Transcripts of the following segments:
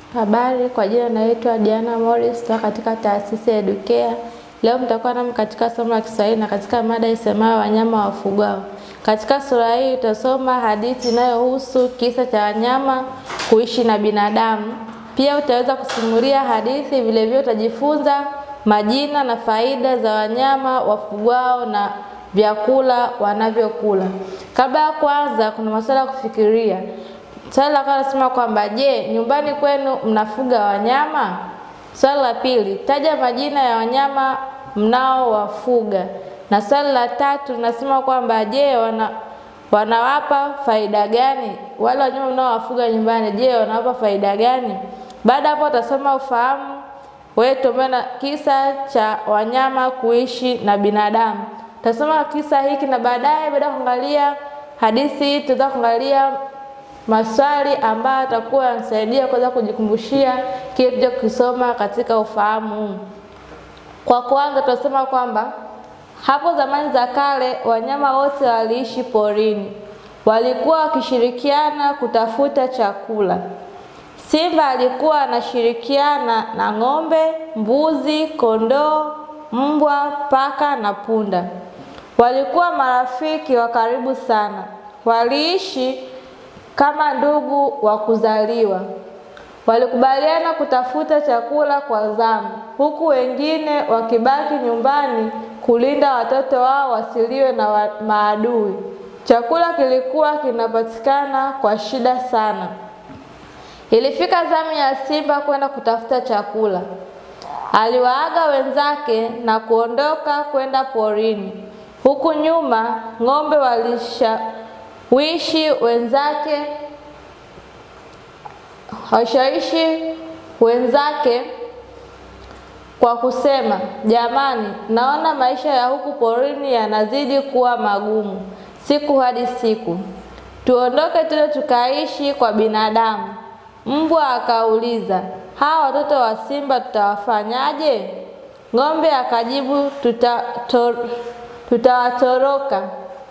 Habari, kwa jina naitwa Diana Morris kutoka katika taasisi ya Educare. Leo mtakuwa nami katika somo la Kiswahili na katika mada isemayo wanyama wafugwao. Katika sura hii utasoma hadithi inayohusu kisa cha wanyama kuishi na binadamu. Pia utaweza kusimulia hadithi, vile vile utajifunza majina na faida za wanyama wafugwao na vyakula wanavyokula. Kabla ya kwanza, kuna masuala ya kufikiria. Swali la kwanza nasema kwamba je, nyumbani kwenu mnafuga wanyama? Swali la pili, taja majina ya wanyama mnaowafuga. Na swali la tatu linasema kwamba je, wana wanawapa faida gani? Wale wanyama mnaowafuga nyumbani, je, wanawapa faida gani? Baada hapo utasoma ufahamu wetu na kisa cha wanyama kuishi na binadamu. Utasoma kisa hiki na baadaye, baada ya kuangalia hadithi hii, tutaweza kuangalia maswali ambayo atakuwa yanasaidia kuweza kujikumbushia kile tulichokisoma katika ufahamu huu. Kwa kwanza tunasema kwamba hapo zamani za kale wanyama wote waliishi porini, walikuwa wakishirikiana kutafuta chakula. Simba alikuwa anashirikiana na ng'ombe, mbuzi, kondoo, mbwa, paka na punda. Walikuwa marafiki wa karibu sana, waliishi kama ndugu wa kuzaliwa. Walikubaliana kutafuta chakula kwa zamu, huku wengine wakibaki nyumbani kulinda watoto wao wasiliwe na wa maadui. Chakula kilikuwa kinapatikana kwa shida sana. Ilifika zamu ya Simba kwenda kutafuta chakula. Aliwaaga wenzake na kuondoka kwenda porini. Huku nyuma ng'ombe walishawishi wenzake washawishi wenzake kwa kusema, jamani, naona maisha ya huku porini yanazidi kuwa magumu siku hadi siku, tuondoke tuende tukaishi kwa binadamu. Mbwa akauliza, hawa watoto wa simba tutawafanyaje? Ng'ombe akajibu, tutawatoroka.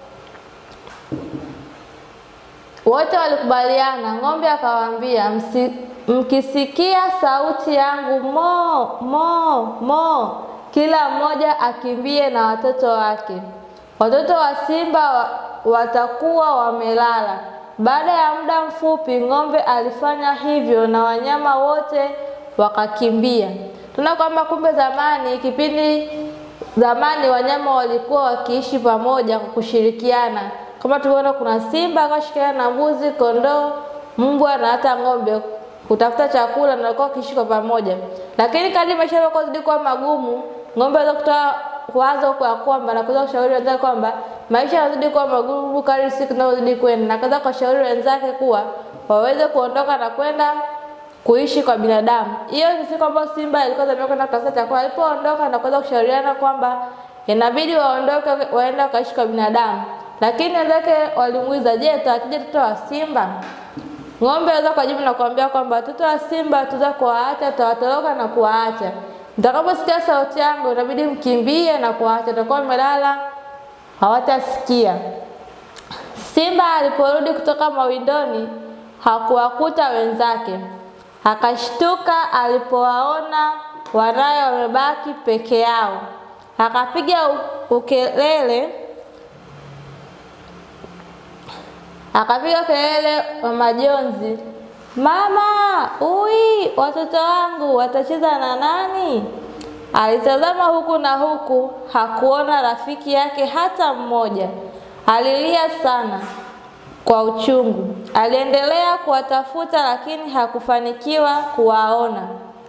Wote walikubaliana. Ng'ombe akawaambia, mkisikia sauti yangu mo mo mo, kila mmoja akimbie na watoto wake. Watoto wa simba wa, watakuwa wamelala. Baada ya muda mfupi, ng'ombe alifanya hivyo na wanyama wote wakakimbia. Tuna kwamba kumbe zamani, kipindi zamani, wanyama walikuwa wakiishi pamoja kwa kushirikiana kama tuliona kuna simba akashirikiana na mbuzi, kondoo, mbwa na hata ng'ombe kutafuta chakula na walikuwa wakiishi kwa pamoja. Lakini kadri maisha yalikuwa zidi kuwa magumu, ng'ombe aweza kutoa wazo kwa kwamba na kuweza kushauri wenzake kwamba maisha yanazidi kuwa magumu kadri siku zinazozidi kwenda, na kaza kushauri wenzake kuwa waweze kuondoka na kwenda kuishi kwa binadamu. Hiyo ni siku ambayo simba ilikuwa zamia kwenda kutafuta chakula. Alipoondoka na kuweza kushauriana kwamba inabidi waondoke waende wakaishi kwa binadamu lakini wenzake walimuuliza, je, tuwatije watoto wa simba? Ng'ombe aweza kujibu na kuambia kwamba watoto wa simba tuza kuwaacha, tutawatoroka na kuwaacha. Mtakaposikia sauti yangu, inabidi mkimbie na kuwaacha, tutakuwa wamelala, hawatasikia. Simba aliporudi kutoka mawindoni hakuwakuta wenzake, akashtuka alipowaona wanaye wamebaki peke yao, akapiga ukelele akapiga kelele wa majonzi, mama, ui, watoto wangu watacheza na nani? Alitazama huku na huku, hakuona rafiki yake hata mmoja. Alilia sana kwa uchungu. Aliendelea kuwatafuta, lakini hakufanikiwa kuwaona.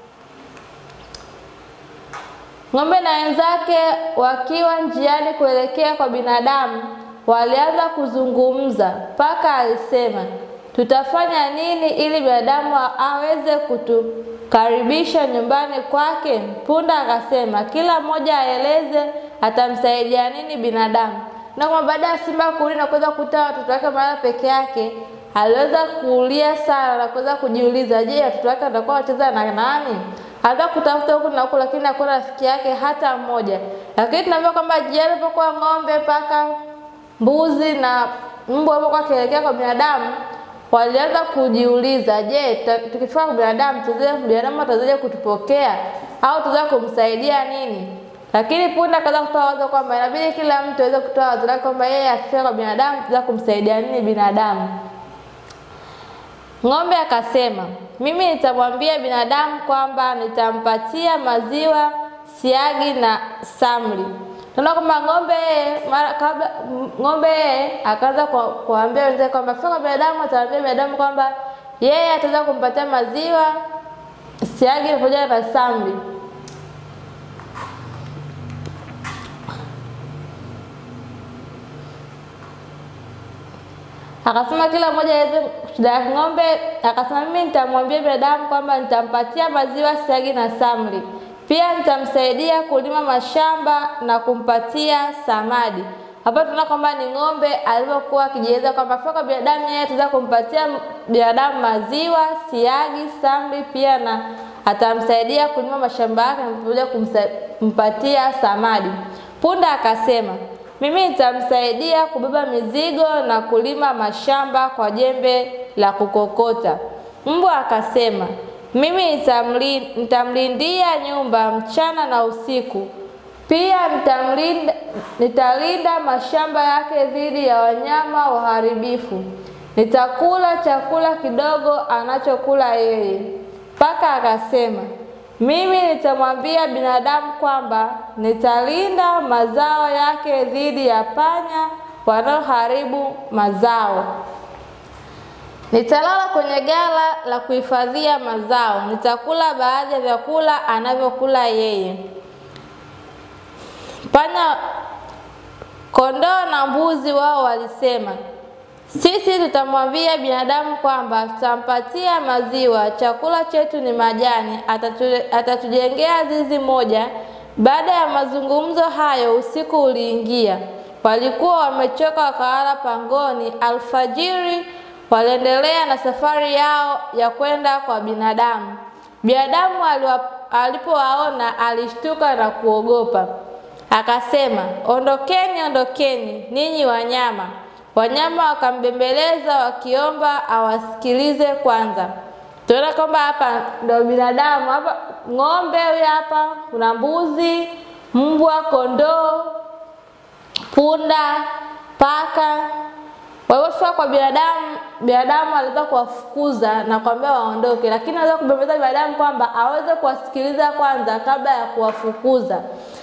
Ng'ombe na wenzake wakiwa njiani kuelekea kwa binadamu walianza kuzungumza. Paka alisema, tutafanya nini ili binadamu aweze kutukaribisha nyumbani kwake? Punda akasema, kila mmoja aeleze atamsaidia nini binadamu. Na kwa baada ya simba kurudi na kuweza kukuta watoto wake mara peke yake, aliweza kulia sana na kuweza kujiuliza, je, watoto wake watakuwa wacheza na nani? Hata kutafuta huku na huku, lakini hakuna rafiki yake hata mmoja. Lakini tunaambiwa kwamba jiani alipokuwa ng'ombe, paka mbuzi na mbwa alipokuwa akielekea kwa binadamu, walianza kujiuliza, je, tukifika kwa binadamu tuzaje binadamu atazaje kutupokea au tuzaje kumsaidia nini? Lakini punda akaanza kutoa wazo kwamba inabidi kila mtu aweze kutoa wazo lake kwamba yeye akifika kwa binadamu tuzaje kumsaidia nini binadamu. Ng'ombe akasema, mimi nitamwambia binadamu kwamba nitampatia maziwa, siagi na samli. Tunaona kwamba ng'ombe mara kabla ng'ombe akaanza kuambia wenzake kwamba fika kwa binadamu, ataambia binadamu kwamba yeye ataweza kumpatia maziwa, siagi pamoja na samli. Akasema kila mmoja aweze shida ya ng'ombe. Akasema mimi nitamwambia binadamu kwamba nitampatia maziwa, siagi na samli. Pia nitamsaidia kulima mashamba na kumpatia samadi. Hapa tunaona kwamba ni ng'ombe alivyokuwa akijieleza kwamba kwa binadamu yeye ataweza kumpatia binadamu maziwa, siagi, samli pia na atamsaidia kulima mashamba yake na pamoja kumpatia samadi. Punda akasema mimi nitamsaidia kubeba mizigo na kulima mashamba kwa jembe la kukokota. Mbwa akasema mimi nitamlindia nyumba mchana na usiku. Pia nitamlinda, nitalinda mashamba yake dhidi ya wanyama waharibifu. Nitakula chakula kidogo anachokula yeye. Paka akasema mimi nitamwambia binadamu kwamba nitalinda mazao yake dhidi ya panya wanaoharibu mazao. Nitalala kwenye ghala la kuhifadhia mazao. Nitakula baadhi ya vyakula anavyokula yeye. Panya, kondoo na mbuzi wao walisema, sisi tutamwambia binadamu kwamba tutampatia maziwa, chakula chetu ni majani, atatu, atatujengea zizi moja. Baada ya mazungumzo hayo, usiku uliingia. Walikuwa wamechoka, wakalala pangoni. Alfajiri waliendelea na safari yao ya kwenda kwa binadamu. Binadamu alipowaona alishtuka na kuogopa, akasema, ondokeni, ondokeni ninyi wanyama. Wanyama wakambembeleza wakiomba awasikilize kwanza. Tunaona kwamba hapa ndio binadamu, hapa ng'ombe huyu, hapa kuna mbuzi, mbwa, kondoo, punda, paka. Walipofika kwa binadamu, binadamu aliweza kuwafukuza na kuambia waondoke, lakini aliweza kubembeleza binadamu kwamba aweze kuwasikiliza kwanza kabla ya kuwafukuza.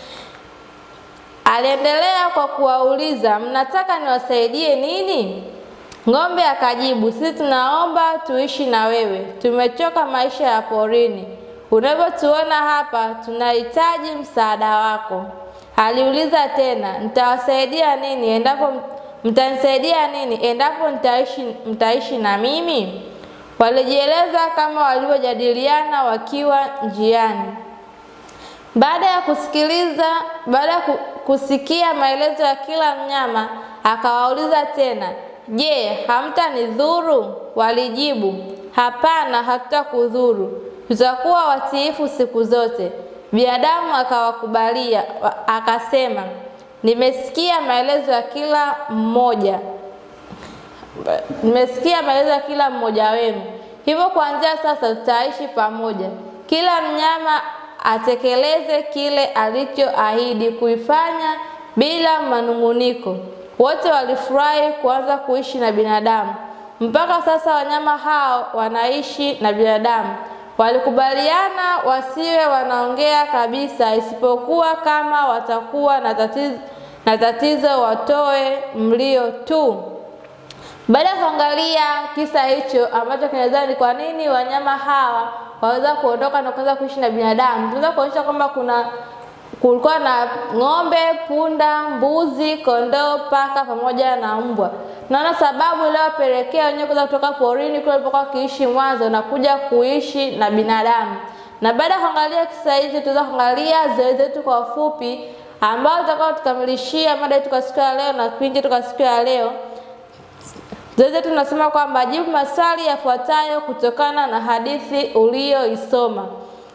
Aliendelea kwa kuwauliza, mnataka niwasaidie nini? Ng'ombe akajibu, sisi tunaomba tuishi na wewe, tumechoka maisha ya porini. Unavyotuona hapa, tunahitaji msaada wako. Aliuliza tena, nitawasaidia nini endapo mtanisaidia nini endapo mtaishi, mtaishi na mimi? Walijieleza kama walivyojadiliana wakiwa njiani. Baada ya kusikiliza, baada ya kusikia maelezo ya kila mnyama, akawauliza tena, je, hamtanidhuru? Walijibu, hapana, hatutakudhuru, tutakuwa watiifu siku zote. Binadamu akawakubalia, akasema, nimesikia maelezo ya kila mmoja, nimesikia maelezo ya kila mmoja wenu, hivyo kuanzia sasa tutaishi pamoja. Kila mnyama atekeleze kile alichoahidi kuifanya bila manung'uniko. Wote walifurahi kuanza kuishi na binadamu. Mpaka sasa wanyama hao wanaishi na binadamu. Walikubaliana wasiwe wanaongea kabisa, isipokuwa kama watakuwa na tatizo, na tatizo watoe mlio tu. Baada ya kuangalia kisa hicho ambacho kinaweza ni kwa nini wanyama hawa waweza kuondoka na kuanza kuishi na binadamu, tunaweza kuonyesha kwamba kuna kulikuwa na ng'ombe, punda, mbuzi, kondoo, paka pamoja na mbwa. Naona sababu iliyowapelekea wenyewe kuweza kutoka porini kule walipokuwa wakiishi mwanzo na kuja kuishi na binadamu. Na baada ya kuangalia kisa hicho, tunaweza kuangalia zoezi letu kwa ufupi, ambao tutakao tukamilishia mada yetu kwa siku ya leo na kipindi chetu kwa siku ya leo. Zoezi letu tunasema kwamba jibu maswali yafuatayo kutokana na hadithi uliyoisoma.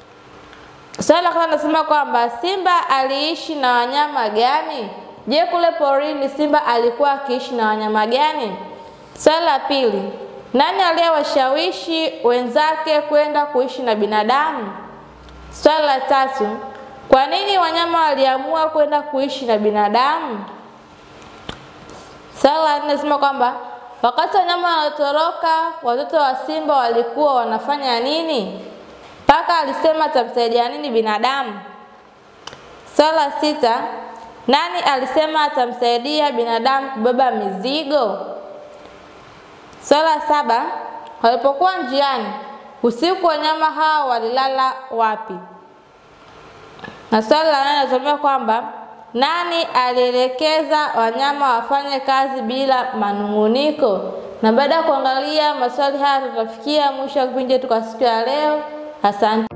Swali la kwanza nasema kwamba simba aliishi na wanyama gani? Je, kule porini simba alikuwa akiishi na wanyama gani? Swali la pili, Nani aliyewashawishi wenzake kwenda kuishi na binadamu? Swali la tatu, kwa nini wanyama waliamua kwenda kuishi na binadamu? Swali la nne nasema kwamba wakati wanyama wanatoroka, watoto wa simba walikuwa wanafanya nini? Paka alisema atamsaidia nini binadamu? Swali la sita, nani alisema atamsaidia binadamu kubeba mizigo? Swali la saba, walipokuwa njiani usiku, wanyama hao walilala wapi? Na swali la nane nasomea kwamba nani alielekeza wanyama wafanye kazi bila manung'uniko? Na baada ya kuangalia maswali haya, tutafikia mwisho wa kipindi chetu kwa siku ya leo. Asante.